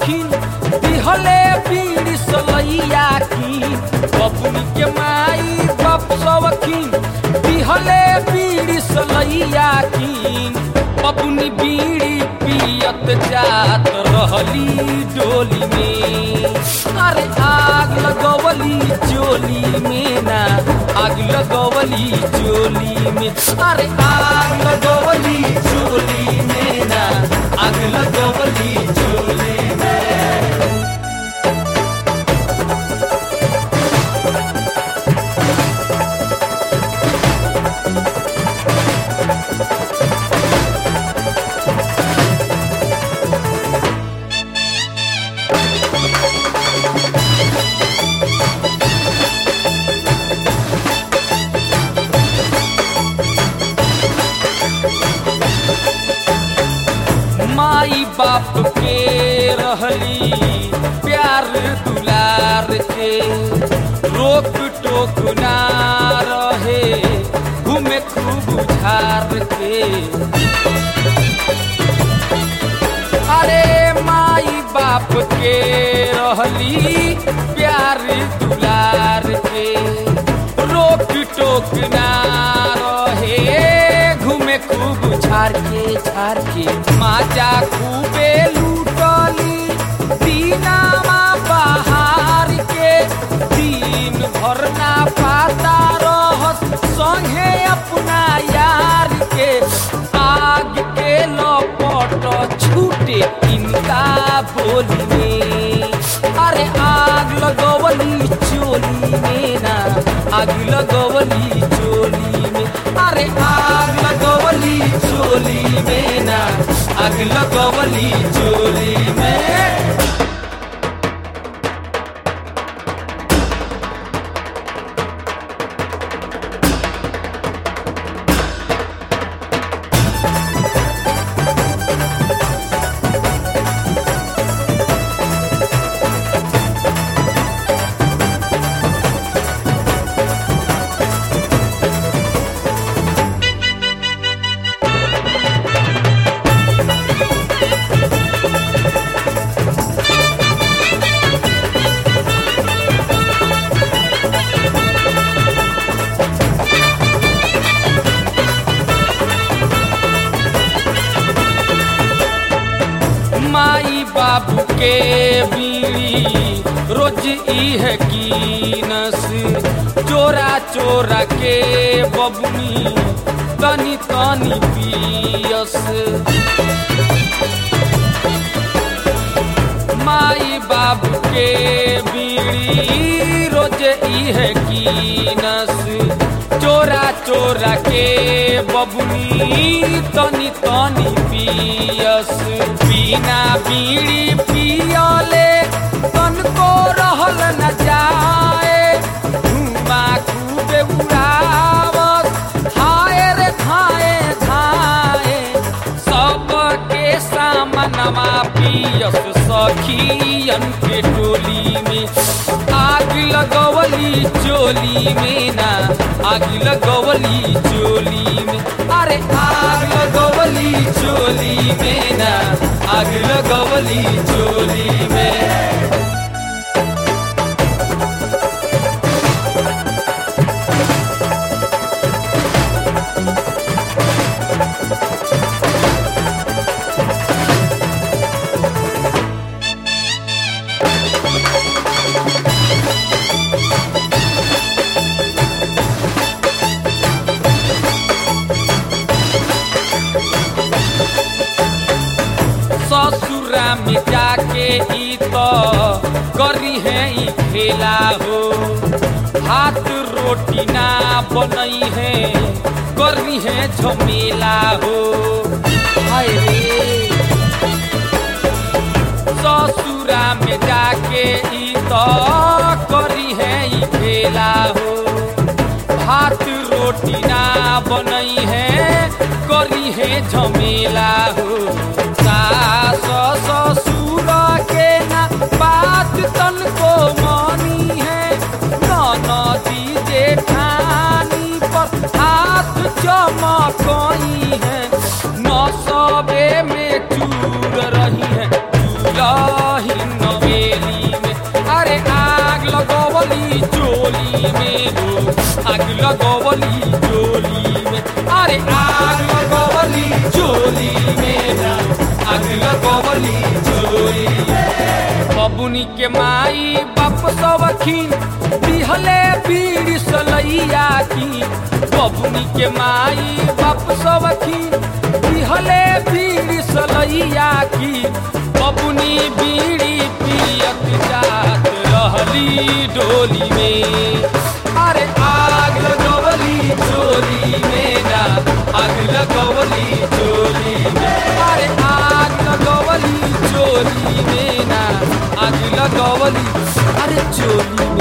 सवखिन दिहले बीड़ी सलैया की बबुनी के माई बाप सवखिन दिहले बीड़ी सलैया की बबुनी बीड़ी पियत जात रहली डोली में अरे आग लगवली चोली में ना आग लगवली चोली में अरे आग लगवली चोली में ना आग लगवली चोली में माई बाप के रहली प्यार दुलार के रोक टोक ना रहे घूमे खूब झार के अरे माई बाप के रहली प्यार दुलार के रोक टोक ना रहे घूमे खूब झार के झार के माजा खूबे लूटली दीनामा बहार के दिन भर ना पाता रहस संगे अपना यार के आग के लपट छूटे इनका बोली में अरे आग लगवली चोली में ना आग लगवली चोली में अरे आग लगवली चोली में ना आग लगवली चोली में माई बाबू के बीड़ी रोज ई है कीनस चोरा चोरा के बबुनी तनी तनी पियस माई बाबू के बीड़ी रोज ई है कीनस चोरा चोरा के बबुनी तनी तनी पियस बिना बीड़ी पियले तन को रहल न जाए धुमा खूबे उड़ावत हाय रे धाए धाए सबके सामनमा पियस सखियन के टोली में आग लगवली चोली में ना आग लगवली चोली में अरे आग लगवली चोली में ना आग लगवली चोली में ससुरा में जाके ई तो करी है ई खेला हो हाथ रोटी ना बनई है करी है झमेला हो हाय रे ससुरा में जाके ई तो करी है ई खेला हो भात रोटी ना बनई है करी है झमेला हो सास ससुर के ना बात तन को मानी है ननदी जेठानी पर हाथ चमकई है न सबे में चूर रही है चूरही आग लगवली चोली में हो आग लगवली चोली में अरे आग लगवली चोली में हो आग लगवली चोली में बबुनी के माई बाप सवखीन दिहले बीड़ी सलैया की बबुनी के माई बाप सवखीन दिहले बीड़ी सलैया की बबुनी बीड़ी पियत जात रहली डोली में अरे आग लगवली चोली में ना आग लगवली चोली में अरे आग लगवली चोली में ना आग लगवली अरे चोली